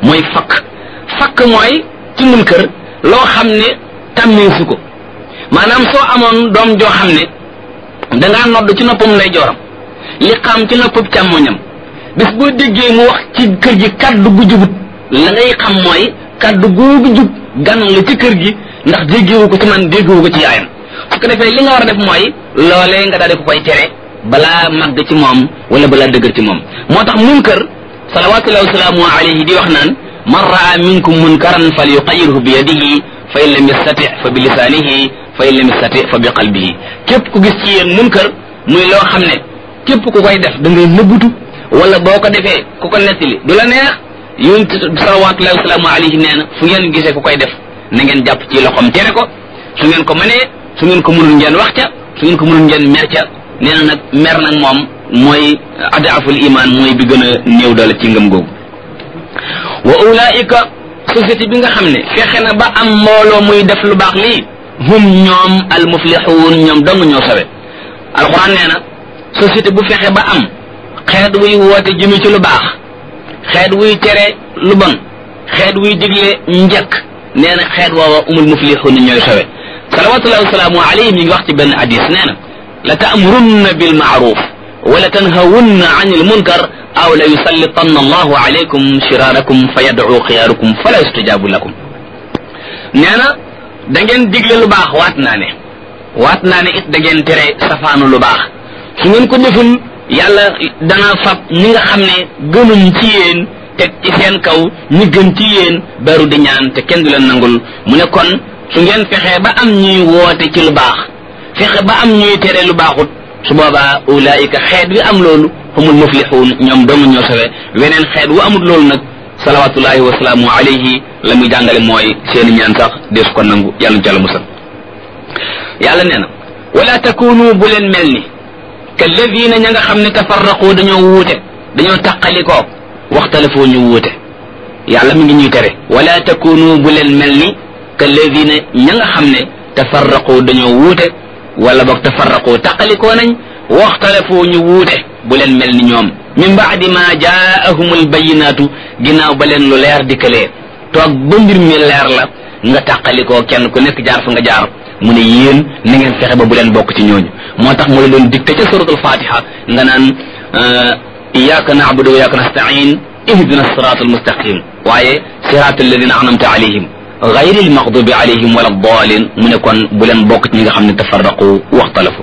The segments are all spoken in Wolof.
mooy fakk fakk mooy ci munkar loo xam ne tàmmeesu ko maanaam soo amoon doom joo xam ne dangaa nodd ci noppam lay jooram li xam ci noppam càmmoñam bis boo déggee mu wax ci kër gi kaddu gu jubut la ngay xam mooy kaddu googu jub gan la ci kër gi ndax déggewu ko ci man déggewu ko ci yaayam su ko defee li nga war a def mooy loolee nga daal di ko koy tere balaa màgg ci moom wala balaa dëgër ci moom moo tax munkar salawatullahi wasalaamu alayhi di wax naan man raa minkum munkaran fal yuqayirhu bi yadihi fa in lam yastati fa bi lisaanihi fa in lam yastati fa bi qalbihi képp ku gis ci yéen munkar muy loo xam ne képp ku koy def da ngay nëbbutu wala boo ko defee ku ko nettali du la neex yonent salawatullahi wasalaamu alayhi nee na fu ngeen gisee ku koy def na ngeen jàpp ci loxoom tere ko su ngeen ko mënee su ngeen ko mënul ngeen wax ca su ngeen ko mënul ngeen mer ca nee na nag mer nag moom mooy adaaful iman mooy bi gën a néew doole ci ngëm googu wa ulaika société bi nga xam ne fexe na ba am mbooloo muy def lu baax lii hum ñoom al muflixuun ñoom dong ñoo sawe alquran nee na société bu fexe ba am xeet wuy woote jëme ci lu baax xeet wuy tere lu bon xeet wuy digle njëkk nee na xeet woowa umul muflixuun ñooy sawe salawatullahi wasalaamu alayhi mi ngi wax ci benn hadis nee na la taamurunna bil maaruf wala tanhawunna an il munkar aw la yusallitanna allahu alaykum shiraarakum fa yadcu xiyaarukum fala yustajabu lakum nee na da ngeen digle lu baax waat naa ne waat naa ne it da ngeen tere safaanu lu baax su ngeen ko deful yàlla dana fab ñi nga xam ne gënuñ ci yéen teg ci seen kaw ñi gën ci yéen beru di ñaan te kenn du leen nangul mu ne kon su ngeen fexee ba am ñuy woote ci lu baax fexe ba am ñuy tere lu baaxut su boobaa ulaayika xeet wi am loolu humul muflixuun ñoom doomu ñoo sawe weneen xeet wu amul loolu nag salawatullahi wasalaamu alayhi la muy jàngale mooy seeni ñaan sax deesu ko nangu yàlla jàlla musal yàlla nee na wala takunu bu leen mel ni kalladina ña nga xam ne tafarraqu dañoo wuute dañoo taqalikoo waxtalafoo ñu wuute yàlla mi ngi ñuy tere wala takunu bu leen mel ni kalladina ña nga xam ne tafarraqu dañoo wuute wala boog tafarraqu taqalikoo nañ waxtalafoo ñu wuute bu leen mel ni ñoom min baadi ma jaahum albayinaatu ginnaaw ba leen lu leer dikkalee toog ba mbir mi leer la nga tàqalikoo kenn ku nekk jaar fa nga jaar mu ne yéen na ngeen fexe ba bu leen bokk ci ñooñu moo tax mu la doon dikte ca suratul fatiha nga naan iyyaka na'budu wa iyyaka nasta'in ihdina sirata almustaqim waaye sirata alladina anamta alayhim gayri almaghdubi alayhim wala dalin mu ne kon bu leen bokk ci ñi nga xam ne tafarraqu waxtalafu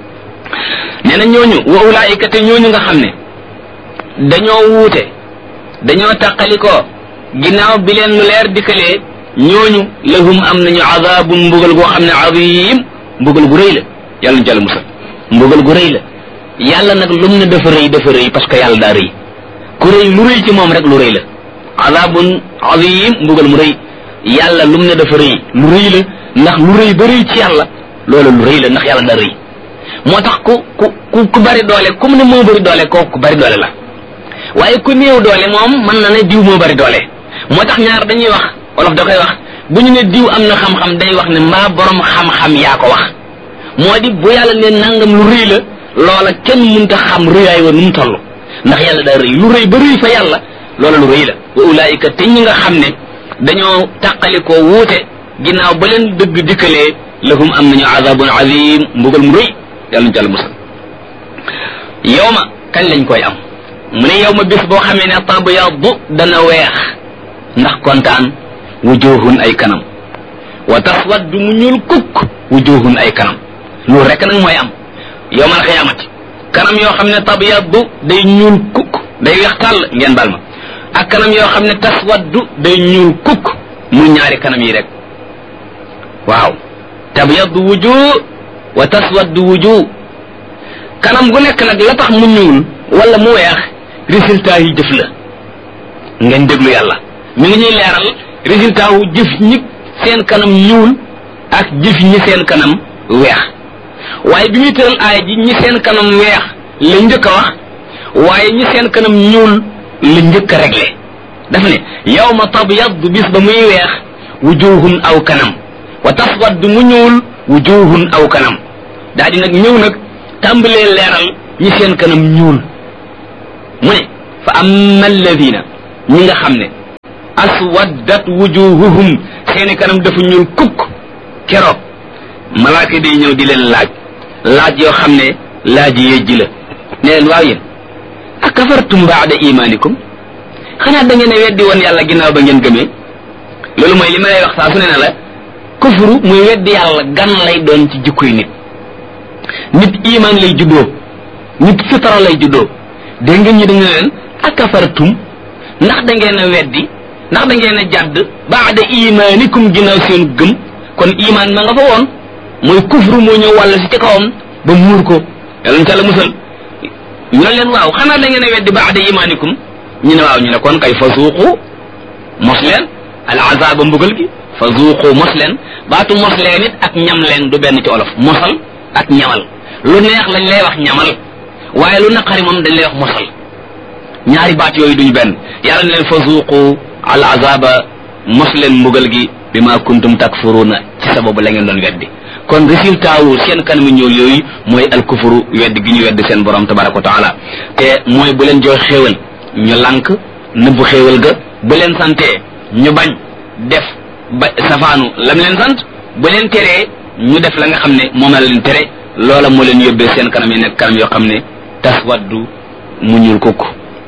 nee na ñooñu wa ulaayika te ñooñu nga xam ne dañoo wuute dañoo taqalikoo ginnaaw bi leen lu leer dikkalee ñooñu lahum am nañu azabun mbugal goo xam ne azim mbugal gu rëy la yàlla ñu jàll musal mbugal gu rëy la yàlla nag lum ne dafa rëy dafa rëy parce que yàlla daa rëy ku rëy lu rëy ci moom rek lu rëy la azabun azim mbugal mu rëy yàlla lum ne dafa rëy lu rëy la ndax lu rëy ba rëy ci yàlla loolu lu rëy la ndax yàlla daa rëy moo tax ku ku ku bari doole comme ne moo bari doole kooku ku bari doole la waaye ku néew doole moom mën na ne diw moo bari doole moo tax ñaar dañuy wax wolof da koy wax bu ñu ne diw am na xam-xam day wax ne mbaa borom xam-xam yaa ko wax moo di bu yàlla ne nangam lu rëy la loola kenn mënta xam rëyaay wa nu mu toll ndax yàlla daa rëy lu rëy ba rëy fa yàlla loola lu rëy la wa ulaayika te ñi nga xam ne dañoo tàqalikoo wuute ginnaaw ba leen dëgg dikkalee lahum am nañu azabun azim mbugal mu rëy yàlla ñu jàll musal yow ma kañ lañ koy am mu ne yow ma bis boo xamee ne tabyaddu dana weex ndax kontaan wujuhun ay kanam wa taswaddu mu ñuul kukk wujuhun ay kanam loolu rek nag mooy am yowmal xiyaamati kanam yoo xam ne tabyaddu day ñuul kukk day weex tàll ngeen bal ma ak kanam yoo xam ne taswaddu day ñuul kukk mu ñaari kanam yi rek waaw tabyaddu wujuh wa taswaddu wujuh kanam gu nekk nag la tax mu ñuul wala mu weex résultat yi jëf la ngeen déglu yàlla mi ngi ñuy leeral résultat wu jëf ñi seen kanam ñuul ak jëf ñi seen kanam weex waaye bi muy tëral aaya ji ñi seen kanam weex la njëkk a wax waaye ñi seen kanam ñuul la njëkk a réglé daf ne yawma tabyaddu bis ba muy weex wujuhun aw kanam wa taswaddu mu ñuul wujuhun aw kanam daa di nag ñëw nag tàmbalee leeral ñi seen kanam ñuul mu ne fa amma alladina ñi nga xam ne aswaddat wujuhuhum seeni kanam dafa ñuul kukk keroog malaaka day ñëw di leen laaj laaj yoo xam ne laaj yejji la ne leen waaw yéen akafartum baada imanikum xanaa da ngeen a weddi woon yàlla ginnaaw ba ngeen gëmee loolu mooy li ma lay wax saa su ne ne la kufru muy weddi yàlla gan lay doon ci jikkoy nit nit iman lay juddoo nit fitara lay juddoo dégg ngeen ñu dañu leen akafartum ndax da ngeen a weddi ndax da ngeen a jàdd baada imanikum ginnaaw seen gëm kon iman ma nga fa woon mooy kufru moo ñëw wàll si ci kawam ba muur ko yàlla ca la musal ñu ne leen waaw xanaa da ngeen a weddi baada imanikum ñu ne waaw ñu ne kon kay fa suuqu mos leen al azaba mbugal gi fa zuuqu mos leen baatu mos leen it ak ñam leen du benn ci olof mosal ak ñamal lu neex lañ lay wax ñamal waaye lu naqari moom dañ lay wax mosal ñaari baat yooyu duñu benn yàlla ne leen fa zuuqu al azaba mos leen mbugal gi bi ma kuntum takfuruna ci sababu la ngeen doon weddi kon résultat wu seen kanamu ñëw yooyu mooy al kufuru weddi gi ñu weddi seen borom tabaraka wa taala te mooy bu leen jox xéewal ñu lànk nëbbu xéewal ga bu leen santee ñu bañ def ba safaanu lam leen sant bu leen teree ñu def la nga xam ne moom la leen tere loola moo leen yóbbee seen kanam yi nekk kanam yoo xam ne taswaddu mu ñuul kukk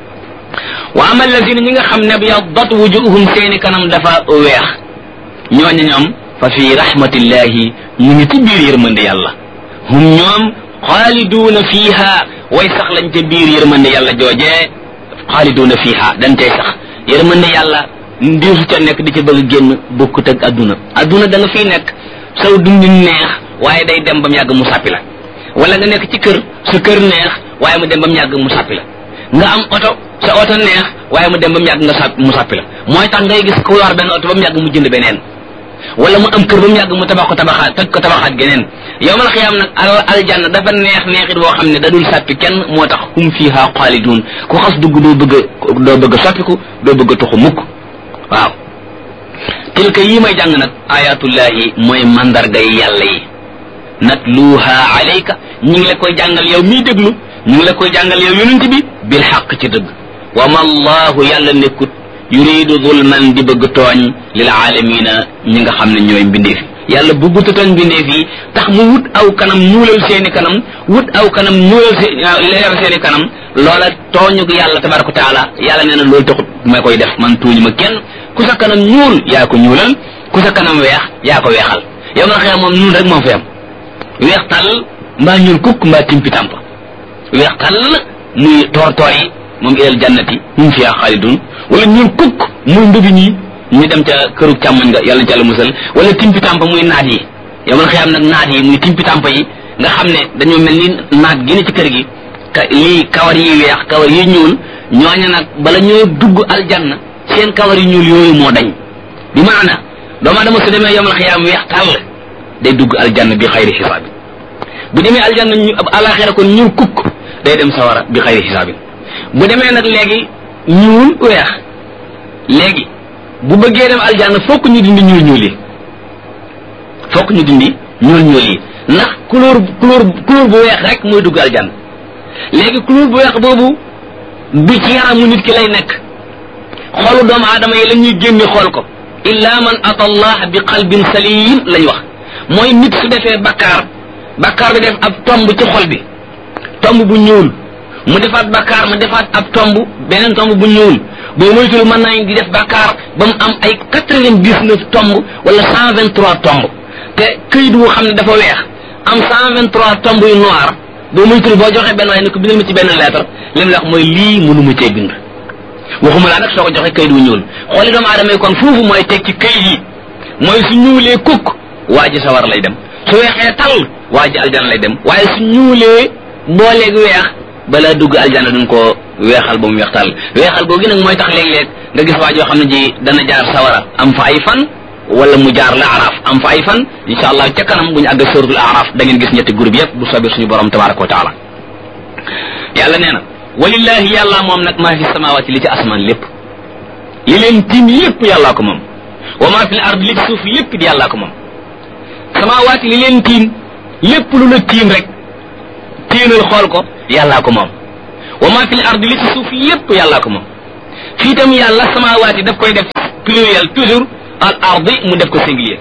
wa ama allazina ñi nga xam ne byaddat wujuhum seeni kanam dafa weex ñooñu ñoom fa fi rahmatillahi ñu ngi ci biir yërmande yàlla hum ñoom xaaliduuna fiiha way sax lañ ca biir yërmande yàlla joojee xaaliduuna fiiha dañ tey sax yërmande yàlla ndiisu ca nekk di ca bëgg génn bokkut ak adduna adduna da nga fiy nekk saw dundi neex waaye day dem ba mu yàgg mu sàppi la wala nga nekk ci kër sa kër neex waaye mu dem ba mu yàgg mu sàppi la nga am oto sa oto neex waaye mu dem ba mu yàgg nga sàpp mu sàppi la mooy tax ngay gis ku yor benn oto ba mu yàgg mu jënd beneen wala mu am kër ba mu yàgg mu tabax ko tabaxaat toj ko tabaxaat geneen yow mal xiyaam nag al aljanna dafa neex neexit boo xam ne da dul sàppi kenn moo tax hum fiha xaalidun ku xas dugg doo bëgg a doo bëgg a soppiku doo bëgg a tuxu mukk waaw tilka yii may jàng nag ayatullahi mooy mandargay yàlla yi natluha alayka ñi ngi la koy jàngal yow miy déglu ñu ngi la koy jàngal yow yonent bi bil xaq ci dëgg wa ma allahu yàlla nekkut yuridu zulman di bëgg tooñ lil aalamina ñi nga xam ne ñooy mbindeef yi yàlla bëgguta tooñ mbindeef yi tax mu wut aw kanam ñuulal seeni kanam wut aw kanam ñuulal se leeral seeni kanam loola tooñu yàlla tabaraka wa taala yàlla nee na loolu taxut ma koy def man tuuñu ma kenn ku sa kanam ñuul yaa ko ñuulal ku sa kanam weex yaa ko weexal yow ma xëy moom ñuul rek moo fi am weex tàll mbaa ñuul kukk mbaa timpi tàmp weex tàll muy toor toor yi moom ilal jannati hum fiha xaalidun wala ñuul kukk muy ndubi ñi ñu dem ca këru càmmoñ nga yàlla ca la musal wala timpi tàmp muy naat yi yow man xëyam nag naat yi muy timpi tàmp yi nga xam ne dañoo mel ni naat gi ne ci kër gi ka lii kawar yi weex kawar yi ñuul ñooña nag bala ñoo dugg aljanna seen kawar yi ñuul yooyu moo dañ bi maana doomu adama su demee yomal xiyaam weex tàll day dugg aljanna bi xayri xisaabin bu demee aljanna ñu alaxira kon ñuul kukk day dem sawara bi xayri xisaabin bu demee nag léegi ñuul weex léegi bu bëggee dem aljanna fokk ñu dindi ñuul ñuul yi fokk ñu dindi ñuul ñuul yi ndax couleur couleur couleur bu weex rek mooy dugg aljanna léegi couleur bu weex boobu du ci yaramu nit ki lay nekk xolu doomu aadama yi la ñuy génne xool ko illa man ata allah bi qalbin salim lañ wax mooy nit su defee bakkaar bakkaar bi def ab tomb ci xol bi tomb bu ñuul mu defaat bakkaar mu defaat ab tomb beneen tomb bu ñuul boo moytul mën nañ di def bakkaar ba mu am ay quatre-vingt-dix-neuf tomb wala cent vingt-trois tomb te këyit wu xam ne dafa weex am cent vingt-trois tomb yu noir boo moytul boo joxee benn waaye ne ko bindal ma ci benn lettre li mu la wax mooy lii mënuma cee bind waxuma laa nag soo ko joxee këyit wu ñuul xooli doomu aadama yi kon foofu mooy teg ci këyit yi mooy su ñuulee kukk waa ji sawar lay dem su weexee tal waa ji aljana lay dem waaye su ñuulee booleeg weex balaa dugg aljana duñ ko weexal ba mu weex tal weexal googu nag mooy tax léeg-léeg nga gis waa joo xam ne ji dana jaar sawara am fa ay fan wala mu jaar la araf am fa ay fan insha allah ca kanam bu ñu àgg suratul araf da ngeen gis ñetti groupe yëpp bu soobee suñu borom tabaraka wa taala yàlla nee na walillahi yàlla moom nag maa fi samawati li ci asmaan lépp li leen tiim lépp yàllaa ko moom wa maa fi l ard li ci suuf lépp di yàllaa ko moom samawati li leen tiim lépp lu la tiim rek téenal xool ko yàllaa ko moom wa maa fi l ard li ci suuf lépp yàllaa ko moom fii tam yàlla samawati daf koy def pluriel toujours al ardi mu def ko singulier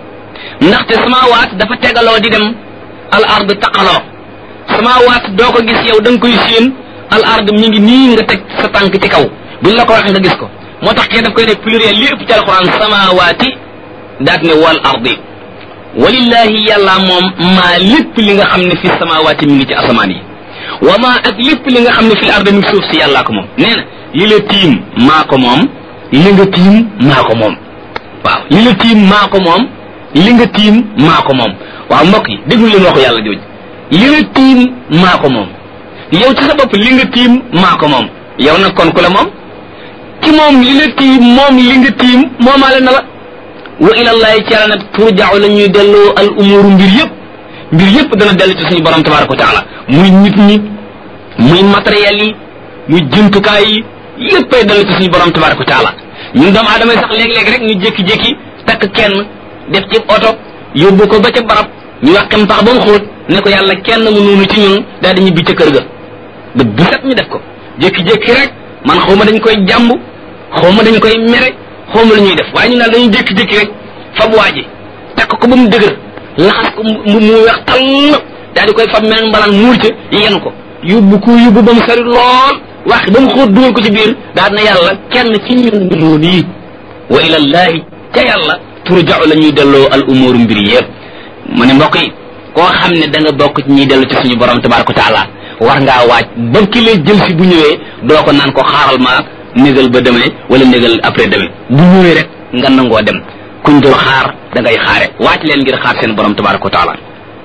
ndaxte samawaat dafa tegaloo di dem al ard taqaloo samawaat doo ko gis yow da nga koy séen al ard mi ngi nii nga teg sa tànk ci kaw buñ la ko waxee nga gis ko moo tax kee daf koy def pluriel li ëpp ci alquran samawaati daat ne wal ardi walillahi yàlla moom maa lépp li nga xam ne fi samawaati mi ngi ci asamaan yi wa maa ak lépp li nga xam ne fi ardi mi ngi suuf si yàllaa ko moom nee na li la tiim maa ko moom li nga tiim maa ko moom waaw li la tiim maa ko moom li nga tiim maa ko moom waaw mbokk yi déglu leen waxu yàlla jooju li la tiim maa ko moom yow ci sa bopp li nga tiim maa ko moom yow nag kon ku la moom ci moom li la tiim moom li nga tiim moomaale na la wa ilallahi ci yàlla nag turjaaw la ñuy delloo al umuru mbir yëpp mbir yëpp dana dellu ci suñu borom tabaraka wa taala muy nit ñi muy matériel yi muy jumtukaay yi yëppay dellu ci suñu borom tabaraka wa taala ñun doomu aadama yi sax léeg-léeg rek ñu jékki-jékki takk kenn def ci oto yóbbu ko ba ca barab ñu wax kem pax ba mu xóot ne ko yàlla kenn mu noonu ci ñun daal di ñibbi ca kër ga ba bu set ñu def ko jékki-jékki rek man xaw ma dañ koy jàmb xaw ma dañ koy mere xaw ma la ñuy def waaye ñu naan dañuy jékki-jékki rek fab waa ji takk ko ba mu dëgër laxas ko mu mu weex tall daal di koy fab mel mbalaan muur ca yenu ko yóbbu ko yóbbu ba mu sori lool wax ba mu xóot dugal ko ci biir daal na yàlla kenn ci ñun noonu yi wa ilallahi ca yàlla turja'u la ñuy delloo al umuru mbir yëpp mu ne mbokk yi koo xam ne da nga bokk ci ñuy dellu ci suñu borom tabaraka wa taala war ngaa waaj ba ki lay jël si bu ñëwee doo ko naan ko xaaral ma négal ba demee wala négal après demee bu ñëwee rek nga nangoo dem kuñ dul xaar da ngay xaare waaj leen ngir xaar seen borom tabaraka wa taala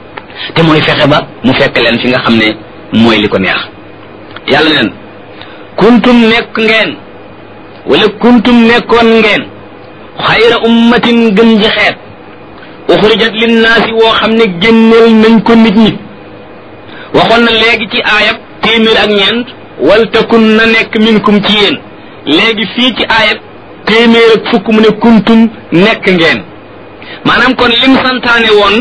te mooy fexe ba mu fekk leen fi nga xam ne mooy li ko neex yàlla neen kuntum nekk ngeen wala kuntum nekkoon ngeen xayra ummatin gën ji xeet uxrijat linnaasi woo xam ne génneel nañ ko nit ñi waxoon na léegi ci aayab téeméer ak ñeent wal takun na nekk minkum ci yéen léegi fii ci aayab téeméer ak fukk mu ne kuntum nekk ngeen maanaam kon lim santaane woon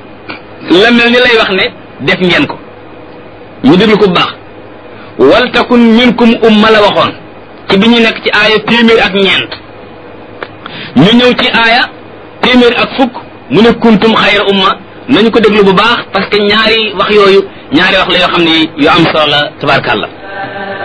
la mel ni lay wax ne def ngeen ko ñu déglu ko bu baax wal takun minkum umma la waxoon ci bi ñu nekk ci aaya téeméer ak ñeent ñu ñëw ci aaya téeméer ak fukk mu ne kuntum xayra umma nañu ko déglu bu baax parce que ñaari wax yooyu ñaari wax la yoo xam ne yu am solo la tabarkàlla